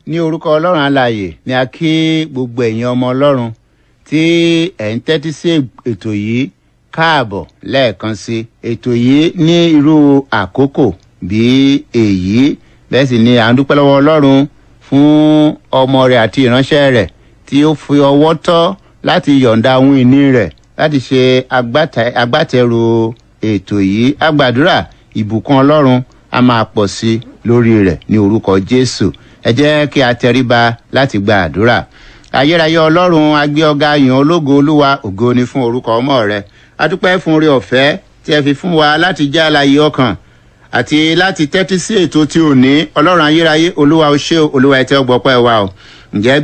ní orúkọ ọlọ́run alààyè ni a kí gbogbo ẹ̀yin ọmọ ọlọ́run tí ẹ̀ ń tẹ́tí sí ètò yìí káàbọ̀ lẹ́ẹ̀kan sí ètò yìí ní irú àkókò bí èyí bẹ́ẹ̀ sì ni à ń dúpẹ́ lọ́wọ́ ọlọ́run fún ọmọ rẹ̀ àti ìránṣẹ́ rẹ̀ tí ó fi ọwọ́ tọ́ láti yọ̀ǹda ohun ìní rẹ̀ láti ṣe agbátẹrù ètò yìí a gbàdúrà ìbùkún ọlọ́run a máa pọ̀ sí lórí rẹ̀ ní orúkọ jésù ẹ jẹ́ kí a tẹríba láti gba àdúrà ayérayé ọlọ́run agbé ọ̀gá yàn ológo olúwa ògo ni fún orúkọ ọmọ rẹ adúpẹ́ fún orí ọ̀fẹ́ tí ẹ fi fún wa láti jẹ́ àlàyé ọkàn àti láti tẹ́tí sí ètò tí ò ní ọlọ́run ayérayé olúwa ó ṣe olúwa ẹ tẹ́ ọgbọ́pẹ́ wa o ǹjẹ́